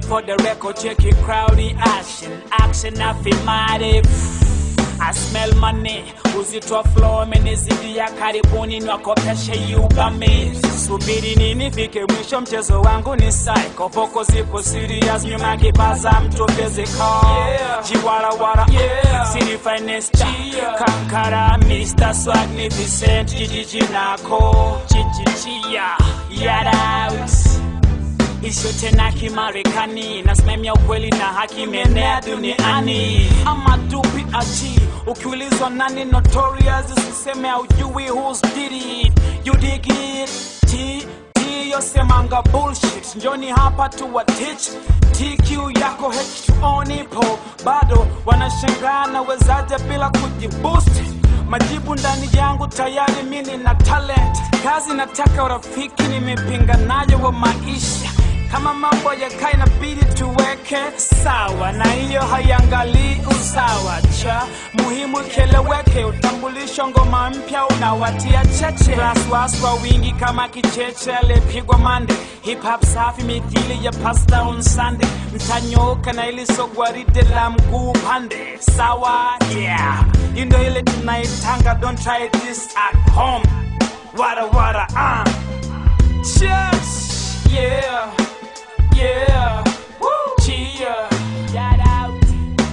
for the record, check it crowdy action, action affirmative. I smell money, uzito flow amenizidia karibuni niwakopeshe yugame subiri nini fike mwisho mchezo wangu ni psycho poko zipo serious nyuma kipaza mtu physical jiwarawara city finest kankara Mr. Swagnificent jijiji nako chichichia yadaut Isho tena kimarekani nasimamia ukweli na haki menea duniani ama dupi achi ukiulizwa nani notorious usiseme aujui who's did it you dig it T T yosemanga bullshit njoni hapa tu wa teach TQ yako H2O nipo bado wanashangaa nawezaje bila kujiboost majibu ndani yangu tayari mini na talent kazi nataka urafiki nimepinga nayo wa maisha kama mambo yakaa inabidi tuweke sawa na hiyo haiangalii usawa cha muhimu kieleweke utambulisho ngoma mpya unawatia cheche raswas kwa wingi kama kicheche aliyepigwa mande hip hop safi mithili ya pasta on sunday mtanyoka na ili sogwaride la mguu pande sawa yeah you know ile tunaitanga don't try this at home wara wara uh. Cheers yeah yeah Woo. cheer shout out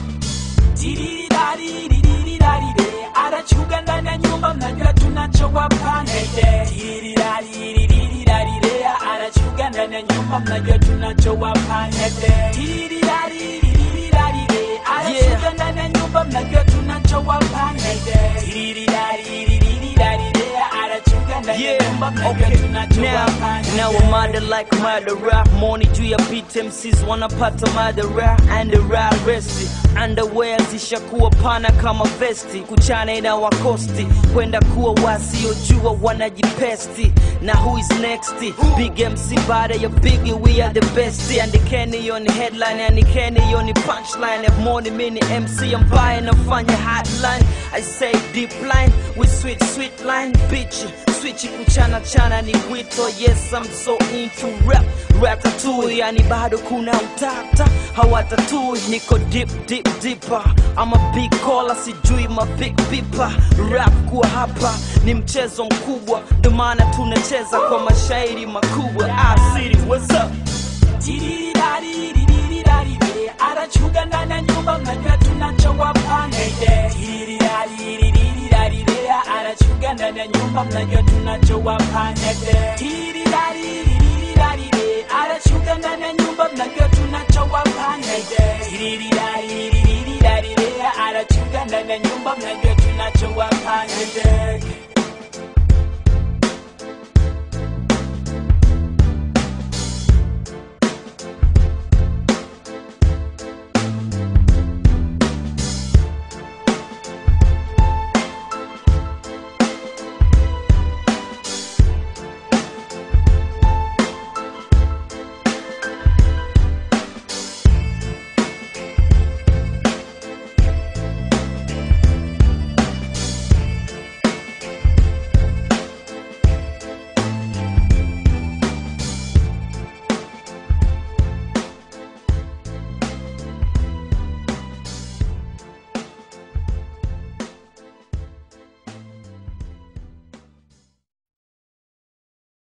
Tiririraririririrarire. anachuga ndani ya nyumba mnajua tunachowapa nede Tiririraririririrarire. anachuga ndani ya nyumba mnajua tunachowapa nede Tiririraririririrarire. anachuga ndani ya nyumba mnajua tunachowapa nede Tiririraririririrarire. anachuga ndani ya Yeah, nyumba mnajua okay. tunachowapa Now, now I'm mad like murderer. Money juu ya beat MCs wanapata madara and the rare resti. Underwear zishakuwa pana kama vesti, kuchana ina wakosti, kwenda kuwa wasiojua wanajipesti. Na who is next? Big MC baada ya Biggie, we are the best. Andikeni hiyo ni headline, andikeni hiyo ni punchline. Have money mini MC ambaye nafanya hotline. I say deep line with sweet sweet line bitch swichi kuchana chana ni wito yes I'm so into rap rap tattoo yani bado kuna utata hawatatui niko deep deep deeper I'm a big caller sijui ma big pipa rap kuwa hapa ni mchezo mkubwa ndo maana tunacheza kwa mashairi makubwa ah, city what's up Tiririraririririrarire. anachuga ndani ya nyumba mnajua tunachowapa nede Tiririraririririrarire. anachuga ndani ya nyumba mnajua tunachowapa nede Tiririraririririrarire. anachuga ndani ya nyumba mnajua tunachowapa nede Tiririraririririrarire. anachuga ndani ya nyumba mnajua tunachowapa nede